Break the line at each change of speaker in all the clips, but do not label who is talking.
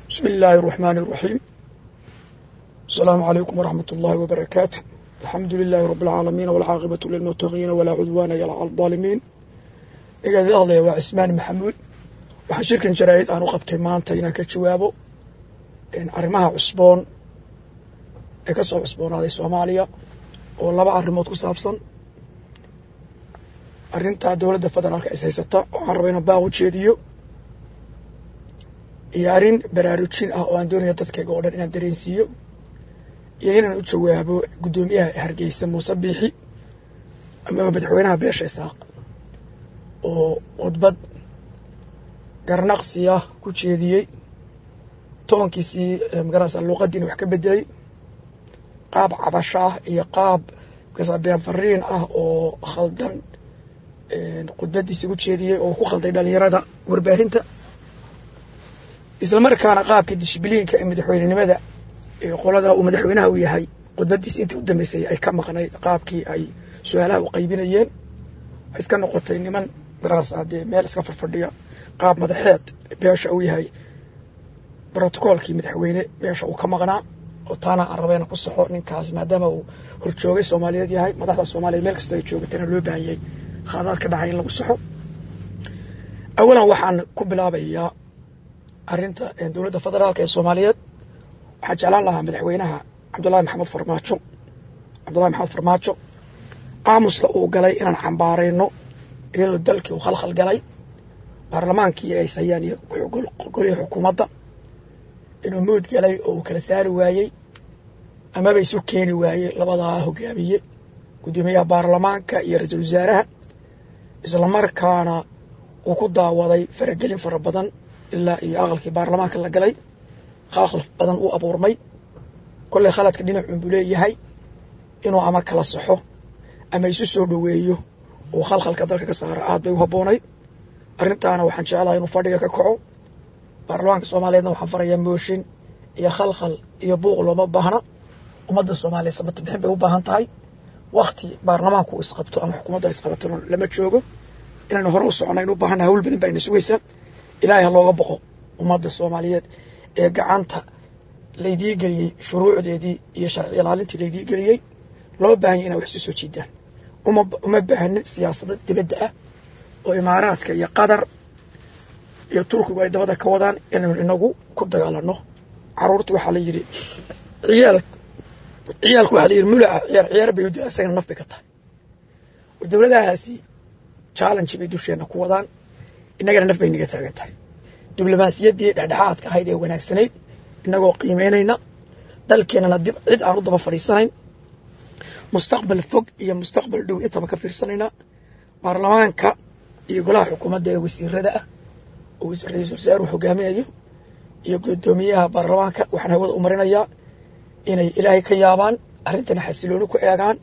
بسم الله الرحمن الرحيم السلام عليكم ورحمة الله وبركاته الحمد لله رب العالمين والعاقبة للمتقين ولا عدوان إلا على الظالمين إذا الله وعثمان محمود waxaan shirkan jaraa'id aan u qabtay maanta inaan ka jawaabo arrimaha cusboon ee ka soo cusboonaaday soomaaliya oo laba arrimood ku saabsan arrinta dowladda federaalka is haysata waxaan rabaa inaan baaq u jeediyo iyo arrin baraarujin ah oo aan doonaya dadkayga oo dhan inaan dareensiiyo iyo inaan u jawaabo guddoomiyaha hargeysa muuse biixi ama madaxweynaha beesha isaaq oo khudbad garnaqsiya ku jeediyey toonkiisii magarasa luuqadiina wax ka bedelay qaab cabasho ah iyo qaab markaasa been fariin ah oo khaldan khudbadiisi ku jeediyey oo ku khalday dhalinyarada warbaahinta islamarkaana qaabka dishbiliinka ee madaxweynenimada ee qolada uu madaxweynaha u yahay khudbadiisi intii u dambeysay ay ka maqnayd qaabkii ay su-aalaha u qaybinayeen waxay iska noqotay niman magarasa dee meel iska farfadhiya qaab madaxeed beesha uu yahay brotocoolkii madaxweyne meesha uu ka maqnaa oo taana aan rabayna ku saxo ninkaas maadaama uu horjoogay soomaaliyeed yahay madaxda soomaaliya meel kastoo ay joogatana loo baahanyay khaadaad ka dhacay in lagu saxo awalan waxaan ku bilaabayaa arrinta dowladda federaalka ee soomaaliyeed waxaan jeclaan lahaa madaxweynaha cabdullahi maxamed farmaajo cabdullahi maxamed farmaajo aamuska uu galay inaan cambaarayno iyadoo dalkii uu khalkhal galay baarlamaankii ay hayaan iyo golihii xukuumadda inuu mood galay oo uu kala saari waayey amaba isu keeni waayey labadaa hogaamiye guddoomiyaha baarlamaanka iyo ra-iisul wasaaraha islamarkaana uu ku daawaday faragelin fara badan ilaa iyo aqalkii baarlamaanka la galay khalkhal badan uu abuurmay kolley khaladka dhinacun buu leeyahay inuu ama kala saxo ama isu soo dhoweeyo uu khalkhalka dalka ka saaro aad bay u habboonay arrintaana waxaan jeclahay inuu fadhiga ka kaco baarlamaanka soomaaliyeedna waxaan farayaa mooshin iyo khalkhal iyo buuq looma baahna ummadda soomaaliyeed sabata bixin bay u baahan tahay wakti baarlamaanku isqabto ama xukuumadda isqabato lama joogo inaynu hore u soconayn u baahana hawl badan baa ina sugaysa ilaahay ha looga boqo ummadda soomaaliyeed ee gacanta laydii geliyey shuruucdeedii iyo sharci ilaalintii laydii geliyey loo baahan ya inaa wax isu soo jiidaan uma baahnin siyaasada dibadda ah oo imaaraadka iyo qatar iyo turkigu ay dabada ka wadaan inaynu inagu ku dagaalano caruurta waxaa la yidhi ciyaal ciyaalku waxaa la yidhi mulaca ciyaar ciyaar bay u dila isagana naf bay ka tahay war dowladahaasi challenge bay dusheenna ku wadaan innagana naf bay naga taagan tahay diblomaasiyaddii dhexdhexaadka ahayd ee wanaagsanayd innagoo qiimeynayna dalkeennana dib cid aan u daba fadhiisanayn mustaqbal fog iyo mustaqbal dhow intaba ka fiirsanayna baarlamaanka iyo golaha xukuumadda ee wasiirada ah oo ra-iisul wasaaruhu hogaaminayo iyo guddoomiyaha baarlamaanka waxaan hawada u marinayaa inay ilaahay ka yaabaan arrintana xasilooni ku eegaan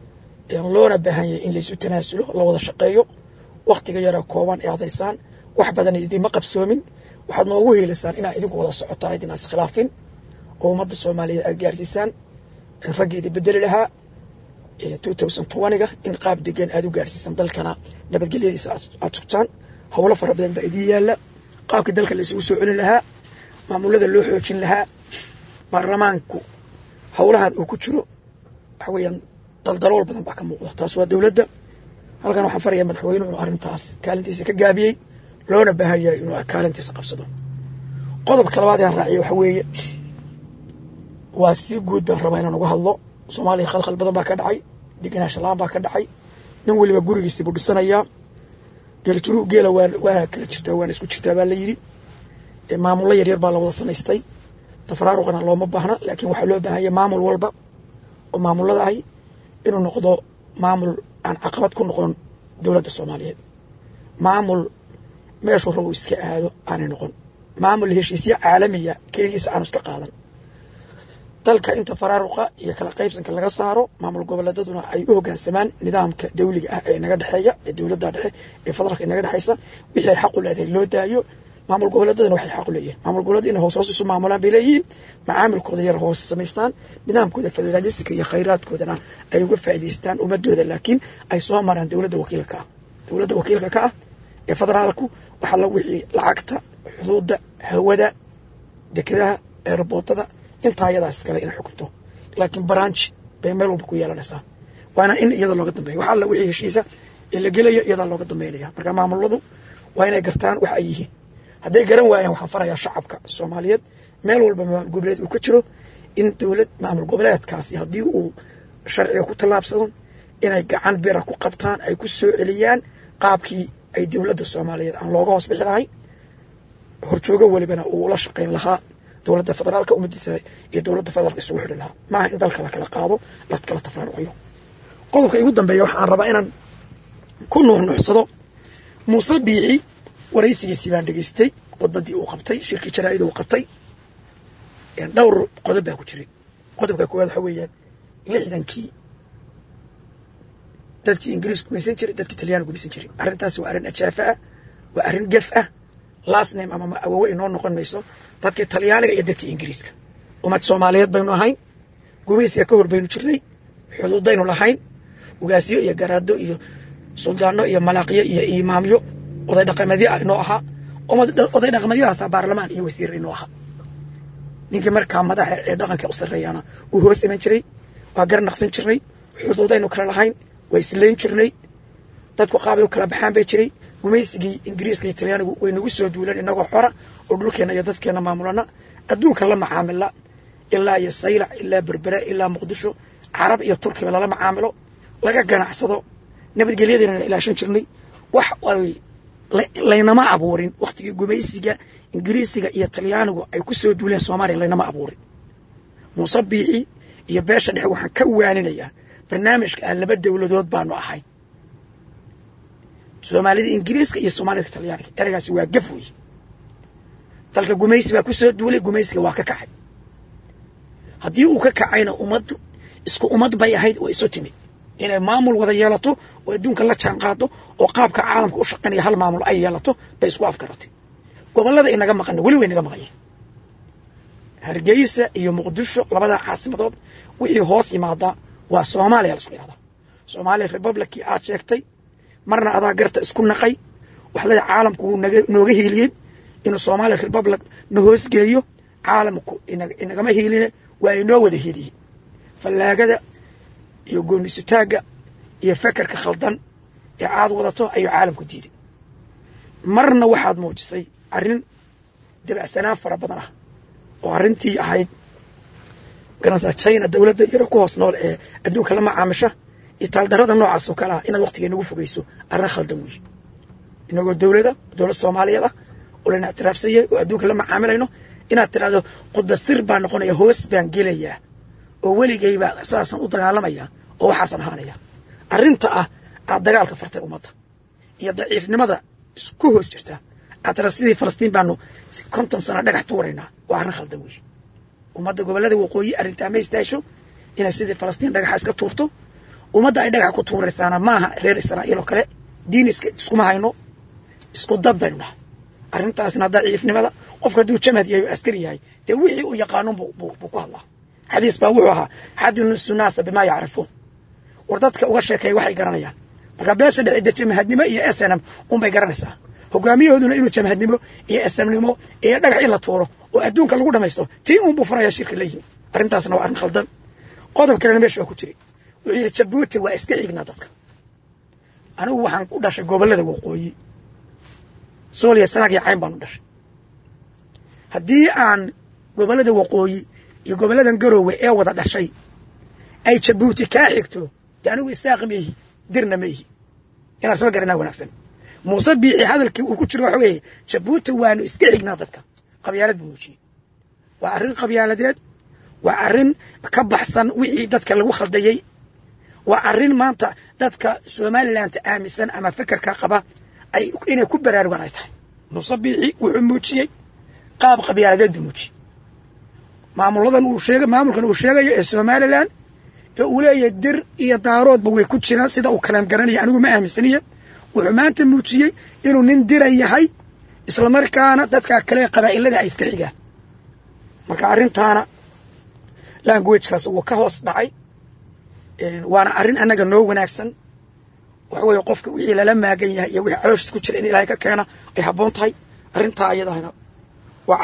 loona baahanyay in laysu tanaasulo la wada shaqeeyo wakhtiga yara kooban ee adaysaan wax badan idinma qabsoomin waxaad noogu heelaysaan inaa idinku wada socotaan idin iskhilaafin oo ummadda soomaaliyeed aad gaarsiisaan raggeeda bedeli lahaa ga in qaab degan aad u gaarsiisan dalkana nabadgelyadiisa aad sugtaan howlo fara badan baa idiin yaalla qaabkii dalka la isugu soo celin lahaa maamulada loo xoojin lahaa baarlamaanku howlahan uu ku jiro waxa weeyaan daldalool badan baa ka muuqda taas waa dowladda halkan waxaan farayaa madaxweynuhu inuu arrintaas kaalintiisa ka gaabiyey loona baahan yahay inuu kaalintiisa qabsado qodobka labaad aan raaciya waxa weeye waa si guud baan rabaa inaan uga hadlo soomaaliya khalkhal badan baa ka dhacay degenaansha la-aan baa ka dhacay nin weliba gurigiisi buu dhisanayaa geeljuru geela waa kala jirtaa waana isku jirtaa baa la yidhi maamullo yaryar baa la wada samaystay tafaraaruqana looma baahna laakiin waxaa loo baahanya maamul walba oo maamulada ahi inuu noqdo maamul aan caqabad ku noqon dowladda soomaaliyeed maamul meeshuu rabu iska aado aanay noqon maamul heshiisyo caalamiya keligiisa aanu iska qaadan dalka inta faraaruqa iyo kala qaybsanka laga saaro maamul goboleedaduna ay u hogaansamaan nidaamka dawliga ah ee inaga dhexeeya ee dowladda dhexe ee federaalka inaga dhexeysa wixii ay xaq u leedahay loo daayo maamul goboleedadana waxay xaq u leeyihin maamul goboleed inay hoos hoos isu maamulaan bay leeyihiin macaamilkooda yar hoos samaystaan nidaamkooda federaalisiga iyo khayraadkoodana ay uga faa'idaystaan ummadooda laakiin ay soo maraan dowladda wakiilka ah dowladda wakiilka ka ah ee federaalku waxaa la wixii lacagta xuduudda hawada dekedaha eeraboodada intaa iyadaas iskale inay xukunto laakiin baranji bay meel walba ku yeelanaysaa waana in iyada looga dambeeya wax alla wixii heshiisa ee la gelaya iyadaa looga dambeynaya marka maamuladu waa inay gartaan waxa ay yihiin hadday garan waayaan waxaan farayaa shacabka soomaaliyeed meel walba maamul goboleed uu ka jiro in dowlad maamul goboleedkaasi haddii uu sharciga ku tallaabsado inay gacan bira ku qabtaan ay ku soo celiyaan qaabkii ay dowladda soomaaliyeed aan looga hoos bixi lahay horjoogo welibana uu la shaqayn lahaa dowladda federaalka ummadiisa iyo dowladda federaalka isugu xidhi lahaa maaha in dalka la kala qaado la kala tafraaruqiyo qodobka igu dambeeya waxaan rabaa inaan ku nuuxnuuxsado muuse biixi waraysigiisii baan dhegaystay khudbaddii uu qabtay shirkii jaraa'ida uu qabtay dhowr qodob baa ku jiray qodobka koowaad waxa weeyaan lixdankii dadkii ingiriis gumaysan jiray dadkii talyaani gumaysan jiray arrintaasi waa arrin ajaafa ah waa arrin gef ah lasname ama awowe inoo noqon mayso dadkii talyaaniga iyo dadkii ingiriiska ummad soomaaliyeed baynu ahayn gumaysiga ka hor baynu jirnay xuduudaynu lahayn ugaasyo iyo garaado iyo suldaano iyo malaaqiyo iyo imaamyo oday dhaqameedyo ah inoo ahaa oday dhaqameedyadaasa baarlamaan iyo wasiir inoo ahaa ninkii markaa madaxa ee dhaqanka u sarreeyaana uu hoos iman jiray waa gar naqsan jirnay xuduudaynu kala lahayn waa islayn jirnay dadku qaabay u kala baxaan bay jiray gumaysigii ingiriiska iyo talyaanigu way nagu soo duuleen inagoo xora oo dhulkeenna iyo dadkeenna maamulana adduunka la macaamila ilaa iyo saylac ilaa berbera ilaa muqdisho carab iyo turkiba lala macaamilo laga ganacsado nabadgelyadeena ilaashan jirnay wax ay laynama abuurin wakhtigii gumaysiga ingiriisiga iyo talyaanigu ay ku soo duuleen soomaaliya laynama abuurin muuse biixi iyo beesha dhexe waxaan ka waaninayaa barnaamijka aan laba dowladood baanu ahayn soomaalida ingiriiska iyo soomaalida talyaaniga ereygaasi waa gaf wey dalka gumaysi baa ku soo duulay gumaysiga waa ka kacay haddii uu ka kacayna ummaddu isku ummad bay ahayd oo isu timid inay maamul wada yeelato oo adduunka la jaan qaado oo qaabka caalamka u shaqaynaya hal maamul ay yeelato bay isku afgaratay gobollada inaga maqana weli way naga maqanyeen hargeysa iyo muqdisho labadaa caasimadood wixii hoos yimaadaa waa soomaaliya laisku yidhahdaa soomaaliya republicii aad sheegtay marna adaa garta isku naqay waxlada caalamku wuu nooga hiiliyey inuu soomaaliya republic na hoosgeeyo caalamku inagama hiiline waa inoo wada hiiliyey fallaagada iyo goonisutaagga iyo fekerka khaldan ee aad wadato ayuu caalamku diiday marna waxaad muujisay arrin dabacsanaan fara badan ah oo arrintii ahayd garanaysaa china dowladda yaro ku hoos nool ee adduunka la macaamisha iyo taaldarrada noocaas oo kale ah inaad waqtiga inagu fogeyso arrin khaldan weeye inagoo dowlada dowlad soomaaliyeed ah oo layna ictiraafsanyay oo adduunka la macaamilayno inaad tidhahdo khudba sir baan noqonaya hoos baan gelayaa oo weligayba saasaan u dagaalamaya oo waxaasan ahaanaya arrinta ah aad dagaalka fartay ummadda iyo daciifnimada isku hoos jirta aad tira sidii falastiin baanu konton sano dhagax tuuraynaa waa arrin khaldan weeye ummadda gobollada waqooyi arrintaa ma istaasho inay sidii falastiin dhagaxa iska tuurto ummadda ay dhagax ku tuuraysaana maaha reer israa'iil oo kale diin iska iskuma hayno isku dad baynu nahay arrintaasna daciifnimada qofka hadduu jamad yahay oo askari yahay dee wixii uu yaqaanon buu ku hadlaa xadiis baa wuxuu ahaa xadinusu naasa bimaa yacrifuun war dadka uga sheekeeya waxay garanayaan marka beesha dhexida jamahadnimo iyo snm unbay garanaysaa hogaamiyahooduna inuu jamahadnimo iyo snmnimo iyo dhagax in la tuuro oo adduunka lagu dhamaysto tii unbuu furaya shirka la yimi arrintaasna waa arrin khaldan qodob kalena meesha waa ku jiray wuxuu yidhi jabuuti waa iska xignaa dadka anigu waxaan u dhashay gobollada waqooyi sooliya sanaag iyo cayn baan u dhashay haddii aan gobollada waqooyi iyo gobolladan garoowe ee wada dhashay ay jabuuti kaa xigto dee anigu isaaqi ma ihi dirna ma ihi inaan isla garanaa wanaagsan muuse biixi hadalkii uu ku jiro waxa weeye jabuuti waanu iska xignaa dadka qabyaalad buu muujiyey waa arrin qabyaaladeed waa arrin ka baxsan wixii dadka lagu khaldayey waa arrin maanta dadka somaliland aaminsan ama fekerka qaba ay inay ku baraarugaan ay tahay muuse biixi wuxuu muujiyey qaab qabyaaladeed buu muujiyey maamuladan uu sheega maamulkan uu sheegayo ee somalilan ee uu leeyahay dir iyo daaroodba way ku jiraan sida uu kalaam garanaya anigu ma aaminsaniya wuxuu maanta muujiyey inuu nin dira yahay islamarkaana dadka kale qabaa'ilada ay iska xigaan marka arrintaana languagekaas wuu ka hoos dhacay waana arrin annaga noo wanaagsan waxa weeye qofka wixii lala maagan yahay iyo wixii calooshiis ku jira in ilaahay ka keena ay habboon tahay arrintaa ayadahna waa arrin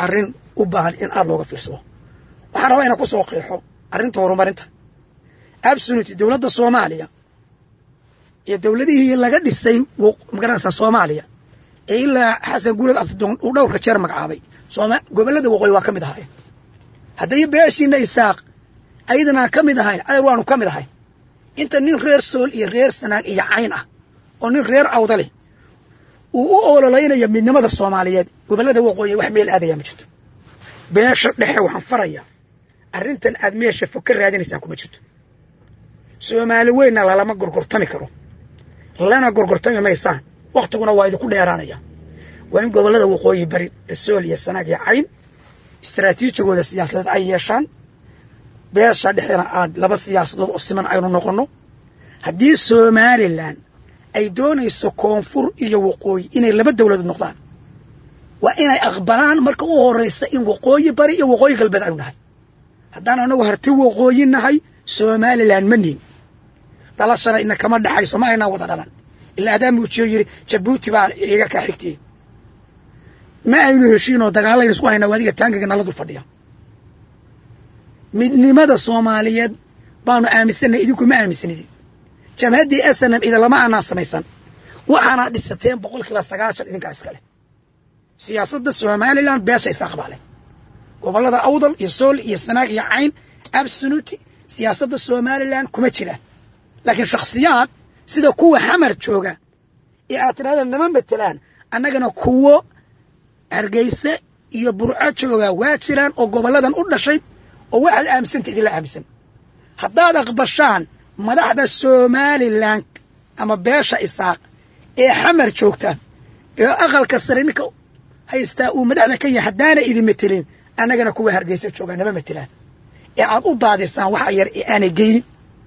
u baahan in aad looga fiirsado waxaan rabaa inaan ku soo qeexo arrinta horumarinta absoluty dowladda soomaaliya iyo dowladihii laga dhisay magaranaysaa soomaaliya ee ilaa xasan guulad abdidoon uu dhowrka jeer magacaabay gobollada waqooyi waa ka mid ahaayeen hadday beeshiina isaaq ayadana ka mid ahayn adeer waanu ka mid ahayn inta nin reer sool iyo reer sanaag iyo cayn ah oo nin reer awda leh uu u ololaynayo midnimada soomaaliyeed gobollada waqooyi wax meel aadayaa ma jirto beesha dhexe waxaan farayaa arrintan aad meesha fog ka raadinaysaan kuma jirto soomaali weynna lalama gorgortami karo lana gorgortami maysaan wakhtiguna waa idinku dheeraanaya waa in gobollada waqooyi bari ee sool iyo sanaag iyo cayn istaraatiijigooda siyaasadeed ay yeeshaan beesha dhexdana aad laba siyaasadood oo siman aynu noqonno haddii somalilan ay doonayso koonfur iyo waqooyi inay laba dowladood noqdaan waa inay aqbalaan marka u horraysa in waqooyi bari iyo waqooyi galbeed aynu nahay haddaan anagu harti waqooyi nahay somalilan ma niin dhalashana ina kama dhexayso ma aynaa wada dhalan ilaa adaa muujiyo yidhi jabuuti baa iga kaa xigtiyey ma aynu heshiinoo dagaalaynu isku haynaa adiga taangaga nala dul fadhiya midnimada soomaaliyeed baanu aaminsanay idinku ma aaminsanidin jamhaddii snm idinlama aanaa samaysan waxaana dhisateen boqol kiiba sagaashan idinkaa iskale siyaasadda somalilan beesha is aqbaale gobollada awdal iyo sool iyo sanaag iyo cayn absoluty siyaasadda somalilan kuma jiraan laakiin shakhsiyaad sida kuwa xamar jooga ee aad tidhahda nama matelaan annagana kuwo hargeyse iyo burco jooga waa jiraan oo gobolladan u dhashay oo waxaad aaminsanta idinla aaminsan haddaad aqbashaan madaxda somalilan ama beesha isaaq ee xamar joogta ee aqalka sare ninka haystaa uu madaxda ka yahay haddaana idin matelin annagana kuwa hargeysa joogaa nama matelaan ee aad u daadisaan waxa yar ee aanay geynin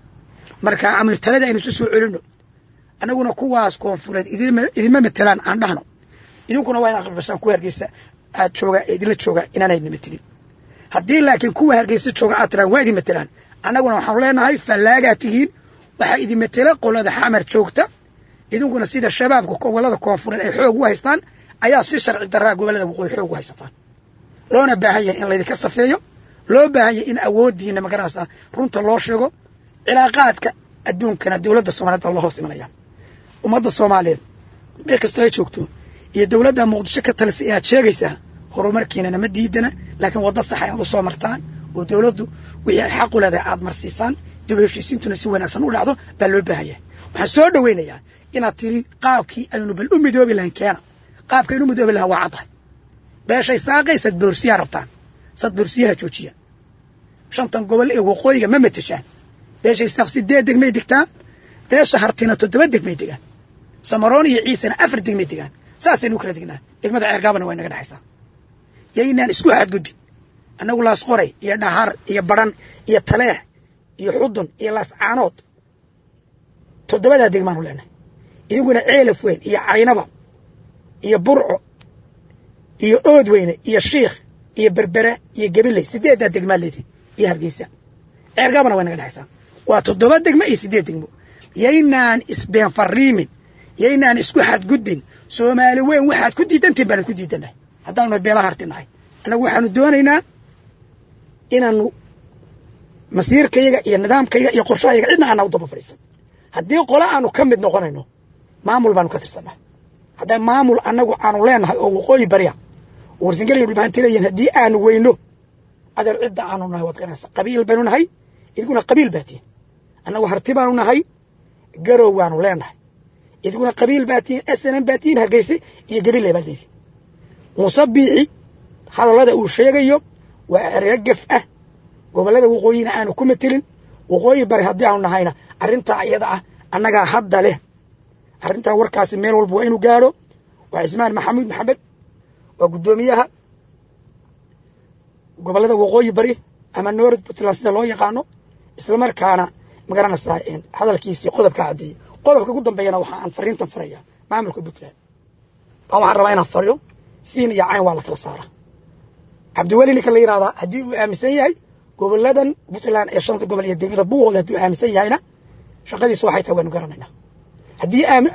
marka amirtalada aynu isu soo celinno annaguna kuwaas koonfureed idinma matelaan aan dhahno idinkuna waa inaad aqbashaan kuwa hargeysa aad jooga ee idinla jooga inaanayna matelin haddii laakiin kuwa hargeysa jooga aad tiraan waa idin matelaan annaguna waxaanu leenahay fallaagaa tihiin waxaa idin matela qolada xamar joogta idinkuna sida shabaabka gobollada koonfureed ay xoog u haystaan ayaa si sharci daraa gobollada waqooyi xoog u haysataan loona baahan yahay in laydinka safeeyo loo baahan yahay in awooddiina magaranaysaa runta loo sheego cilaaqaadka adduunkana dowladda soomaliyeed baa loo hoos imanaya ummadda soomaaliyeed meel kastoo ay joogto iyo dowladda muqdisho ka talisa ee aad sheegaysaa horumarkiinana ma diidana laakiin wadda saxa inaad u soo martaan oo dowladdu wixii ay xaq u leedahay aad marsiisaan dib heshiisiintuna si wanaagsan u dhacdo baa loo baahan yahay waxaan soo dhowaynayaa inaad tiri qaabkii aynu bal u midoobi lahayn keena qaabka aynu u midoobi lahaan waa caddahay beeshay saaqay sadboorsiyaa rabtaan sadboorsiyaha joojiya shantan gobol ee waqooyiga ma mateshaan beeshay saaq sideed degmay degtaa beesha hartina toddoba degmay degaan samaroon iyo ciisena afar degmay degaan saasaynu u kala degnaa degmada ceergaabana waa inaga dhexaysaa yaynaan isku xadgudbin annagu laas qoray iyo dhahar iyo badhan iyo taleex iyo xudun iyo laascaanood toddobadaa degmaanu leenahay idinkuna ceelaf weyn iyo caynaba iyo burco iyo ood weyne iyo shiikh iyo berbera iyo gabiley sideeddaa degmaa leedihin iyo hargeysa ceergaabana waa inaga dhexaysaa waa toddoba degmo iyo siddeed degmo yaynaan isbeen fariimin yaynaan isku xadgudbin soomaali weyn waxaad ku diidantiin baanad ku diidannahay haddaanu beelaha harti nahay annagu waxaanu doonaynaa inaanu masiirkayaga iyo nidaamkayaga iyo qorshahayaga cidna aanaa u daba fadhiisan haddii qole aanu ka mid noqonayno maamul baanu ka tirsannahay hadday maamul annagu aanu leenahay oo waqooyi barya oo warsangeliya dhibaahanti leeyihin haddii aanu weyno adeer cidda aanu nahay waad garanaysa qabiil baynu nahay idiguna qabiil baa tihin annagu harti baanu nahay garow waanu leenahay idiguna qabiil baa tihin snm baa tihin hargeyse iyo gabiley baad leedihin muuse biixi hadallada uu sheegayo waa ereyo gef ah gobollada waqooyina aanu ku matelin waqooyi bari haddii aanu nahayna arrintaa iyada ah annagaa hadda leh arrintaa warkaasi meel walba waa inuu gaadho waa cismaan maxamuud maxamed waa guddoomiyaha gobollada waqooyi bari ama noord puntland sida loo yaqaano islamarkaana magaranaysaa hadalkiisii qodobkaa caddeeyey qodobka ugu dambeeyana waxa aan fariintan faraya maamulka puntland baa waxaan rabaa inaan fariyo siin iyo cayn waa la kala saaraa cabdiweli ninka la yidhahdaa haddii uu aaminsan yahay gobolladan puntland ee shanta gobol iyo degmada buuqooda hadduu aaminsan yahayna shaqadiisa waxay tahay waanu garanaynaa haddii aanu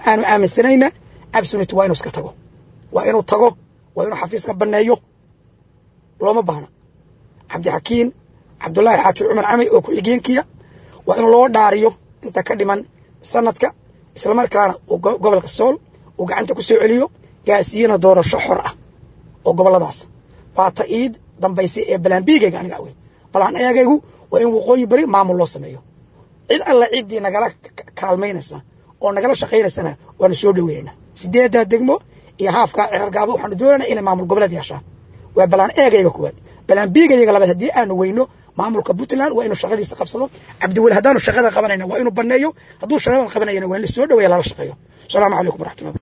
aaminsanayna absolute waa inuu iska tago waa inuu tago waa inuu xafiiska banneeyo looma baahna cabdixakiin cabdulaahi xaaji cumar camay oo ku-xigeenkiya waa in loo dhaariyo inta ka dhiman sanadka islamarkaana uu gobolka sool uu gacanta ku soo celiyo gaarsiiyana doorasho xor ah oo goboladaas waa ta iid dambaysay ee balaanbiigayga aniga wey balaan eegaygu waa in waqooyi beri maamul loo sameeyo cid alla ciddii nagala kaalmaynaysa oo nagala shaqaynaysana waanu soo dhaweynayna sideeddaa degmo iyo haafkaa ceergaabo waxaanu doonayna inay maamul goboleed yeeshaan waa balaan eegayga kuwaad balaan biigayaga labaad haddii aanu weyno maamulka puntland waa inuu shaqadiisa qabsado cabdiweli haddaanu shaqada qabanayna waa inuu baneeyo hadduu shaqada qabanayana waa in la soo dhaweeya lala shaqeeyo asalaamu calaykum waraxmatullah